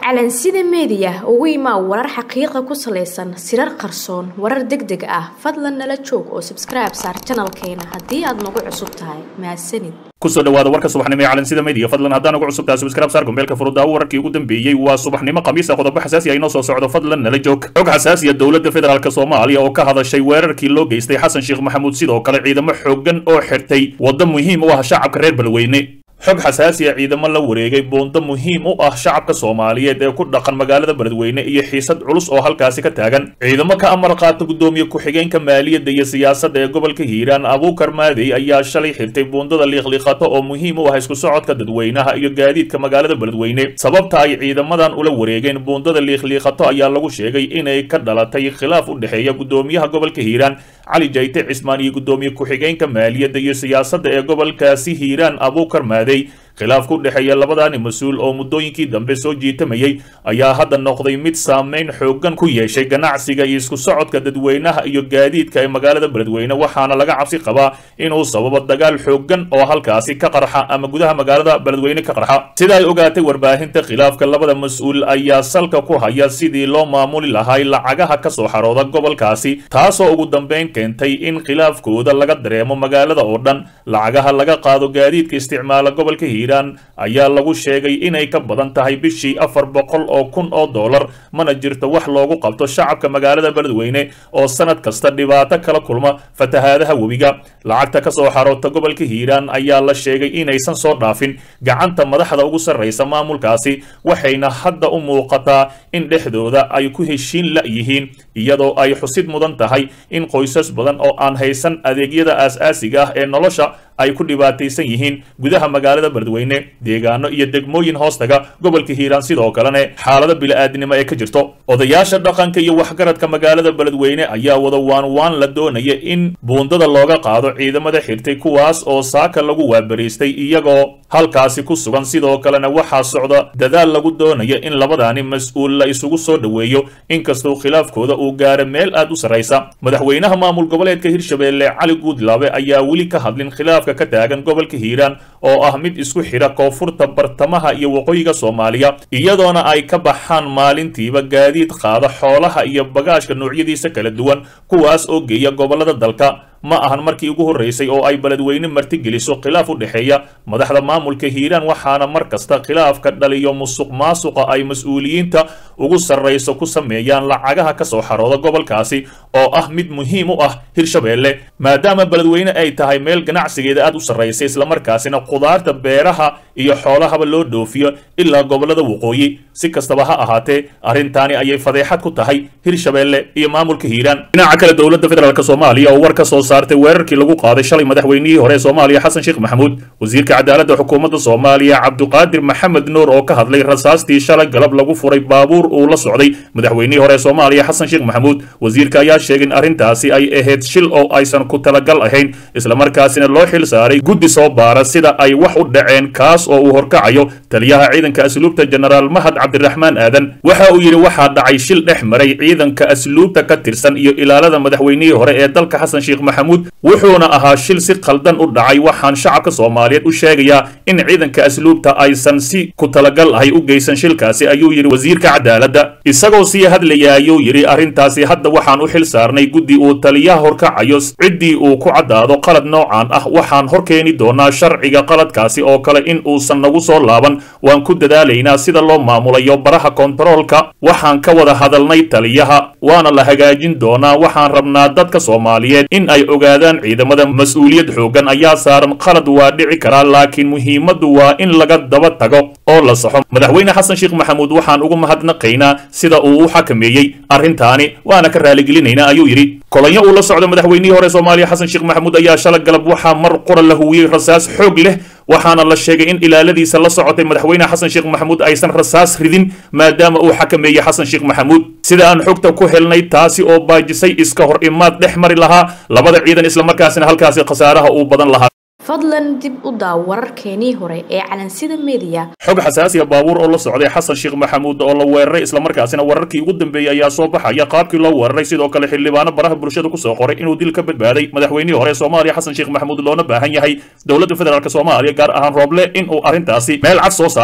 calansida meediya ugu imaa warar xaqiiqa ku salaysan sirar qarsoon warar deg deg ah fadlan nala joog oo sabskribe saar janalkeena haddii aad nagu cusub tahay mahadsanid kusoo dhawaada warka subaxnimo ee calansida media fadlan haddaan ugu cusub tahay subscribe saar gombeelka furudaawo wararkii ugu dambeeyey waa subaxnimo khamiisa qodobo xasaasi ah inoo soo socdo fadlan nala joog xog xasaasiya dowladda federaalk soomaaliya oo ka hadashay weerarkii loo geystay xasan sheekh maxamuud sidoo kale ciidamo xooggan oo xirtay waddo muhiim u ah shacabka reer balweyne xog xasaasiya ciidamo la wareegay buundo muhiim u ah shacabka soomaaliyeed ee ku dhaqan magaalada beledweyne iyo xiisad culus oo halkaasi ka taagan ciidamo ka amar qaata guddoomiye ku-xigeenka maaliyadda iyo siyaasadda ee gobolka hiiraan abuukar maadey ayaa shalay xirtay buundada liiqliiqato oo muhiim u ah isku socodka dadweynaha iyo gaadiidka magaalada beledweyne sababta ay ciidamadan ula wareegeen buundada liiqliiqato ayaa lagu sheegay inay ka dhalatay khilaaf u dhexeeya guddoomiyaha gobolka hiiraan cali jayte cismaan iyo guddoomiye ku-xigeenka maaliyadda iyo siyaasadda ee gobolkaasi hiiraan abuukar maadey khilaafka u dhexeeya labadaani mas-uul oo muddooyinkii dambe soo jiitamayay ayaa hadda noqday mid saameyn xooggan ku yeeshay ganacsiga iyo isku socodka dadweynaha iyo gaadiidka ee magaalada beledweyne waxaana laga cabsi qabaa inuu sababo dagaal xooggan oo halkaasi ka qarxa ama gudaha magaalada beledweyne ka qarxa sida ay ogaatay warbaahinta khilaafka labada mas-uul ayaa salka ku haya sidii loo maamuli lahay lacagaha ka soo xarooda gobolkaasi taasoo ugu dambeyn keentay in khilaafkooda laga dareemo magaalada oo dhan lacagaha laga qaado gaadiidka isticmaala gobolka hiir ayaa lagu sheegay inay ka badan tahay bishii afar boqol oo kun oo dollar mana jirto wax loogu qabto shacabka magaalada beledweyne oo sanad kasta dhibaato kala kulma fatahaadaha webiga lacagta ka soo xaroota gobolka hiiraan ayaa la sheegay inaysan soo dhaafin gacanta madaxda ugu sarraysa maamulkaasi waxayna hadda u muuqataa in dhexdooda ay ku heshiin la-yihiin iyadoo ay xusid mudan tahay in qoysas badan oo aan haysan adeegyada aas-aasiga ah ee nolosha ay ku dhibaataysan yihiin gudaha magaalada beledweyne deegaano iyo degmooyin hoostaga gobolka hiiraan sidoo kalena xaalado bili-aadnimo ee ka jirto odayaasha dhaqanka iyo waxgaradka magaalada beledweyne ayaa wada waan waan la doonaya in buundada looga qaado ciidamada xirtay kuwaas oo saaka lagu waabariistay iyagoo halkaasi ku sugan sidoo kalena waxaa socda dadaal lagu doonaya in labadaani mas-uul la isugu soo dhoweeyo inkastoo khilaafkooda uu gaara meel aad u sarraysa madaxweynaha maamul goboleedka hirshabeelle cali guudlaabe ayaa weli ka hadlin khilaafka ka taagan gobolka hiiraan oo ah mid isku xidha koonfurta bartamaha iyo waqooyiga soomaaliya iyadoona ay ka baxaan maalintiiba gaadiid qaada xoolaha iyo bagaashka noocyadiisa kala duwan kuwaas oo geeya gobollada dalka ma ahan markii ugu horraysay oo ay beledweyne martigeliso khilaaf u dhexeeya madaxda maamulka hiiraan waxaana mar kasta khilaafka dhaliyo musuq maasuqa ay mas-uuliyiinta ugu sarrayso ku sameeyaan lacagaha ka soo xarooda gobolkaasi oo ah mid muhiim u ah hirshabeelle maadaama beledweyne ay tahay meel ganacsigeeda aad u sarraysa islamarkaasina khudaarta beeraha iyo xoolahaba loo dhoofiyo ilaa gobollada waqooyi si kastaba ha ahaatee arrintaani ayay fadeexad ku tahay hirshabeelle iyo maamulka hiiraan dhinaca kale dowladda federaalk soomaaliya oo war ka soo saartay weerarkii lagu qaaday shalay madaxweynihii hore ee soomaaliya xasan sheekh maxamuud wasiirka cadaaladda xukuumadda soomaaliya cabduqaadir maxamed nuur oo ka hadlay rasaastii shalay galab lagu furay baabuur uu la socday madaxweynihii hore ee soomaaliya xasan sheekh maxamuud wasiirka ayaa sheegay in arrintaasi ay ahayd shil oo aysan ku talagal ahayn islamarkaasina loo xil saaray guddi soo baara sida ay wax u dhaceen kaas oo uu horkacayo taliyaha ciidanka asluubta jenaraal mahad cabdiraxmaan aadan waxa uu yidhi waxaa dhacay shil dhex maray ciidanka asluubta ka tirsan iyo ilaalada madaxweynihii hore ee dalka xasan sheekh maxamuud wuxuuna ahaa shil si khaldan u dhacay waxaan shacabka soomaaliyeed u sheegayaa in ciidanka asluubta aysan si ku talagal ahay u geysan shilkaasi ayuu yidhi wasiirka cadaaladda isagoo sii hadlaya ayuu yidhi arrintaasi hadda waxaan u xil saarnay guddi uu taliyaha horkacayo ciddii uu ku caddaado qalad noocan ah waxaan hor keeni doonaa sharciga qaladkaasi oo kale in uusan nagu soo laaban waan ku dadaalaynaa sida loo maamulayo baraha kontaroolka waxaan ka wada hadalnay taliyaha waana la hagaajin doonaa waxaan rabnaa dadka soomaaliyeed in ay ogaadaan ciidamada mas-uuliyad xooggan ayaa saaran qalad waa dhici karaa laakiin muhiimaddu waa in laga daba tago oo la saxo madaxweyne xasan sheekh maxamuud waxaan ugu mahadnaqaynaa sida uu u xakameeyey arrintaani waana ka raaligelinaynaa ayuu yidhi kolonyo uu la socdo madaxweynihii hore soomaaliya xasan sheekh maxamuud ayaa shala galab waxaa mar qura la huwiyey rasaas xoog leh waxaana la sheegay in ilaaladiisa la socotay madaxweyne xasan sheekh maxamuud aysan rasaas ridin maadaama uu xakameeyey xasan sheekh maxamuud sida aan xogta ku helnay taasi oo baajisay iska hor imaad dhex mari lahaa labada ciidan islamarkaasina halkaasi khasaaraha uu badan lahaa fadlan dib u daaw wararkeenii hore ee calansida meediya xog xasaasiya baabuur oo la socday xasan sheekh maxamuud oo la weeraray islamarkaasina wararkii ugu dambeeyey ayaa soo baxaya qaabkii loo weeraray sidoo kale xildhibaano baraha bulshada kusoo qoray inuu dil ka badbaaday madaxweynihii hore soomaaliya xasan sheekh maxamuud loona baahan yahay dowladda federaalk soomaaliya gaar ahaan rooble in uu arrintaasi meel cad soo saaro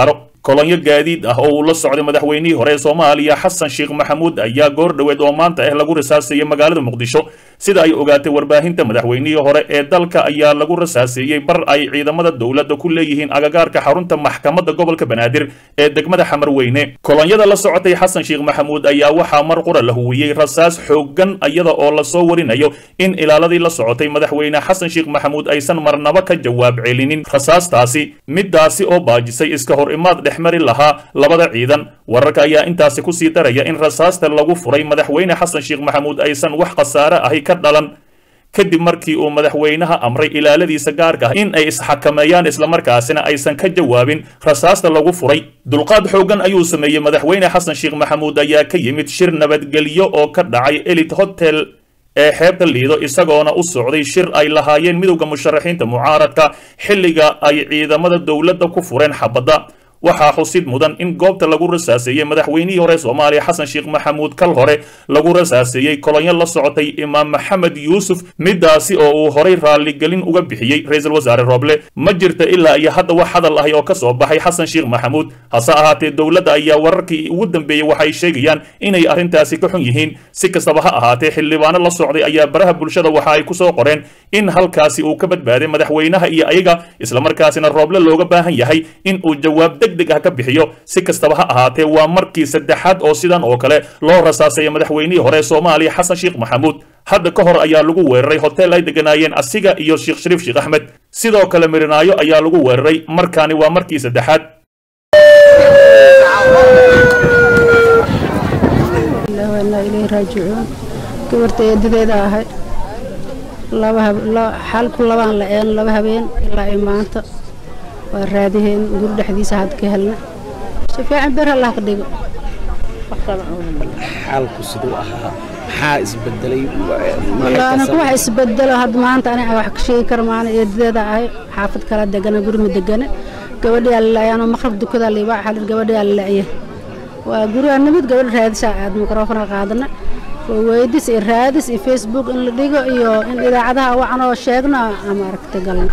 kolonyo gaadiid ah oo uu la socday madaxweynihii hore ee soomaaliya xasan sheekh maxamuud ayaa goor dhoweed oo maanta ah lagu rasaaseeyey magaalada muqdisho sida ay ogaatay warbaahinta madaxweynihii hore ee dalka ayaa lagu rasaaseeyey bar ay ciidamada dowladda ku leeyihiin agagaarka xarunta maxkamadda gobolka banaadir ee degmada xamarweyne kolonyada la socotay xasan sheekh maxamuud ayaa waxaa mar qura la huwiyey rasaas xooggan iyada oo lasoo warinayo in ilaaladii la socotay madaxweyne xasan sheekh maxamuud aysan marnaba ka jawaab celinin rasaastaasi midaasi oo baajisay iska hor imaad dhexmari lahaa labada ciidan wararka ayaa intaasi kusii daraya in rasaasta lagu furay madaxweyne xasan sheekh maxamuud aysan wax khasaare ahi ka dhalan kadib markii uu madaxweynaha amray ilaaladiisa gaarka ah in ay isxakameeyaan islamarkaasina aysan ka jawaabin rasaasta lagu furay dulqaad xooggan ayuu sameeyey madaxweyne xasan sheekh maxamuud ayaa ka yimid shir nabadgelyo oo ka dhacay elit hotel ee xeebta liido isagoona u socday shir ay lahaayeen midowda musharaxiinta mucaaradka xilliga ay ciidamada dowladda ku fureen xabadda waxaa xusid mudan in goobta lagu rasaaseeyey madaxweynihii hore soomaaliya xasan sheekh maxamuud kal hore lagu rasaaseeyey kolonyo la socotay imaam maxamed yuusuf midaasi oo uu horay raalligelin uga bixiyey ra-iisul wasaare rooble ma jirta ilaa iyo hadda wax hadal ahi oo ka soo baxay xasan sheekh maxamuud hase ahaatee dowladda ayaa wararkii ugu dambeeyey waxay sheegayaan inay arrintaasi ka xun yihiin si kastaba ha ahaatee xildhibaano la socday ayaa baraha bulshada waxa ay ku soo qoreen in halkaasi uu ka badbaaday madaxweynaha iyo ayaga islamarkaasina rooble looga baahan yahay in uu jawaab deg ka bixiyo si kastaba ha ahaatee waa markii saddexaad oo sidan oo kale loo rasaaseeya madaxweynihii hore soomaaliya xasan sheekh maxamuud hadda ka hor ayaa lagu weeraray hotel ay deganaayeen asiga iyo sheekh shariif sheekh axmed sidoo kale mirinaayo ayaa lagu weeraray markaani waa markii saddexaad raajicuun gabarta eedadeeda ahay xalku labaan la een laba habeen ilaa i maanta waa raadiheen guri dhexdiisa had ka helna si fiican ber allah ka dhigo xaalku siduu ahaa maxaa isbedelay anaku wax isbedelo had maanta aniga wax ka sheegi kara maana eedadeeda ahay xaafad kala degana guri ma degane gabadhiyaa lalayaanoo maqrab dukadaa liibaa xalir gabadhiyaa lala'ya waa gurigaa nimid gabadha raadisaa aad mikrofona qaadana oo weydis iyo raadis iyo facebook in la dhigo iyo in idaacadaha wacanoo sheegno ama aragta galna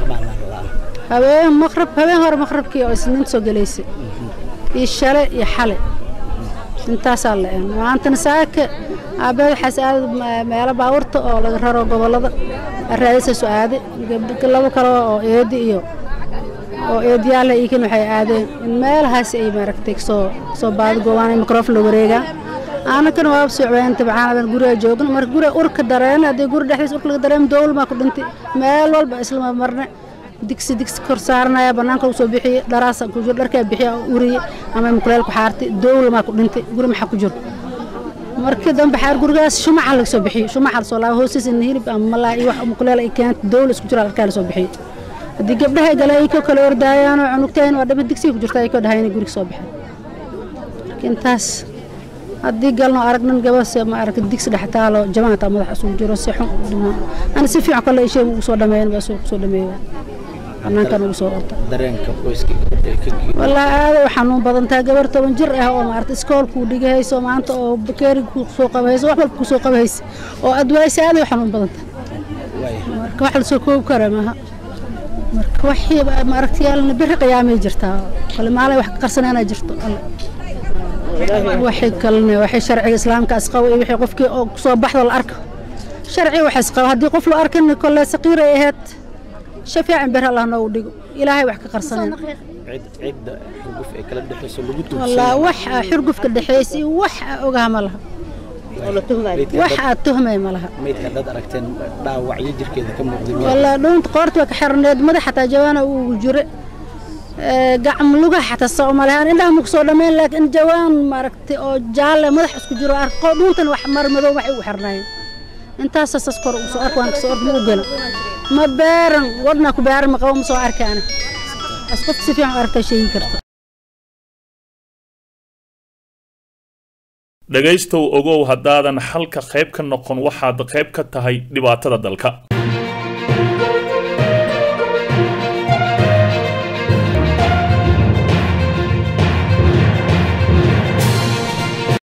habeen maqrab habeen hore maqrabkii oo isniinta soo gelaysay iyo shale iyo xale intaasaa la een maantana saaka aabeed waxaas aada meelo baaburta oo laga raro gobollada raadisa soo aaday labo kale oo eedi iyo oo eediyaale iikin waxay aadeen in meelahaas ay maaragtay soo soo baadi goobaan mikrofon la wareegaa aanakana waa socbeen tabcaan guriga joogna marka guriga urka dareen haddii guri dhexdiisa urka laga dareem dowl maa ku dhintay meel walba islama marne digsi digsi kor saaranaya bannaanka lagu soo bixiye dharaasa ku jiro dharkaa bixiya uriye ama mukuleel ku xaartay dowl maa ku dhintay guri maxaa ku jiro markii dambe xaar gurigaas shumaca laga soo bixiyo shumaca la soo laabo hoostiisa in hilib ama malaa iyo wax mukuleel ay keentay dowl isku jiro dharkaa la soo bixiyo haddii gabdhaha gale ay ka kala ordaayaanoo cunugtayn waa dhama digsiga ku jirta ay ka dhahay inay guriga soo baxeen intaas haddii galno aragnan gabase ma aragta digsi dhex taalo jamaata madax isugu jiro si xun dhimaa ani si fiican kale ishee ugu soo dhameeyan baa suuq soo dhameeya banaankan ugu soo orta dareenka qoyska gabadha ka geeyay wallaahi aada u xanuun badan tahay gabar toban jir ah oo maarata iskoolkuu dhigahayso maanta oo bakeeri ku soo qabahayso wax walba ku soo qabahaysa oo adwaaysa aada u xanuun badan tahay marka wax lasoo koobi kara maaha marka waxii maaragtayaalna biri qiyaamay jirtaa kale maalay wax ka qarsanayna jirto alle waxay kalne waxay sharciga islaamka asqabo iyo wixii qofkii oo kusoo baxdo la arko sharciga wax isqabo haddii qof la arkin kolle saqiir ay ahayd shafiican bir allah noogu dhigo ilaahay wax ka qarsanayna cid cidda xurguf ee kala dhexayso lagu wallaahi wax aa xurgufka dhexaysa iyo wax aa ogaha ma laha wax aad tuhmay ma laha maydka haddaad aragteen dhaawacyo jirkeeda ka muuqday wallaahi dhuunta qoorta waa ka xirneed madax xataa jawaana uu jire gacm lugaha xataa soo malahan indhaha maku soo dhammayn laakiin jawaan maaragtay oo jaalle madax isku jiro arko dhuuntan wax mar madow waxay u xirnaayeen intaasa sas kor ugu soo ark waan kasoo orda ma u gelo ma beeran wadna ku beeran ma qabo ma soo arka ana as qofka si fiican u aragtaa sheegi karta dhegaystow ogow haddaadan xalka qayb ka noqon waxaad qayb ka tahay dhibaatada dalka